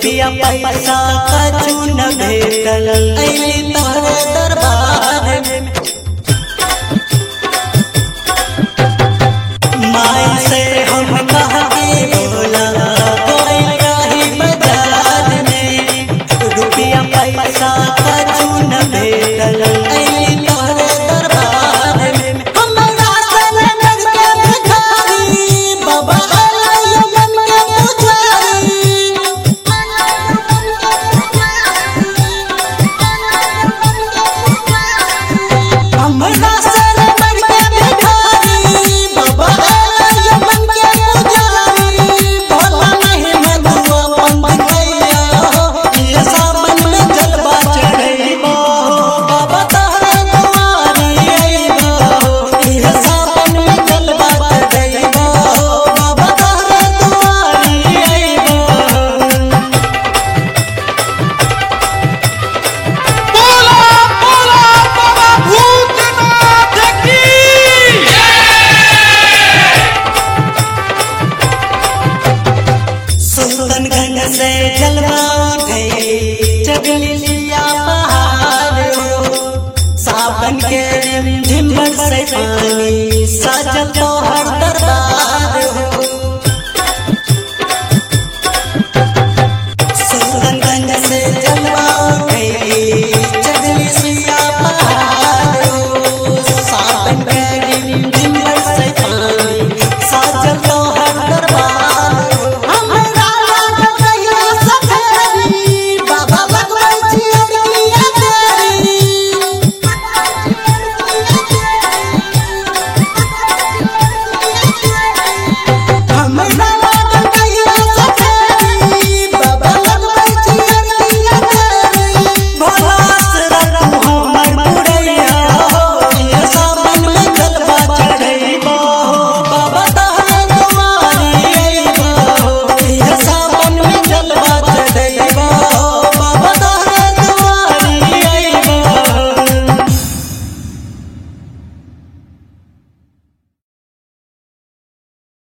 रुपया पैसा कछु न भेटल अइली तोहरे दरबार में माई से हम कह के बोला कोई रही बाजार में रुपया पैसा कछु न भेटल अइली तोहरे दरबार में हमरा सनक के भिखारी बाबा अलयमन के पुजारी हमरा सनक के भिखारी बाबा अलयमन के पुजारी भोला नहीं मधुआ पंथ कैया ये सावन में जलवा चढ़ैबो बाबा तोहरे दुआरी अइबो ये सावन में जलवा चढ़ैबो बाबा तोहरे दुआरी अइबो बोला बोला बाबा भूतनाथ की सुल्तानगंज से जलवा उठे चगलिया पहाड़ हो सावन के झिमर से पानी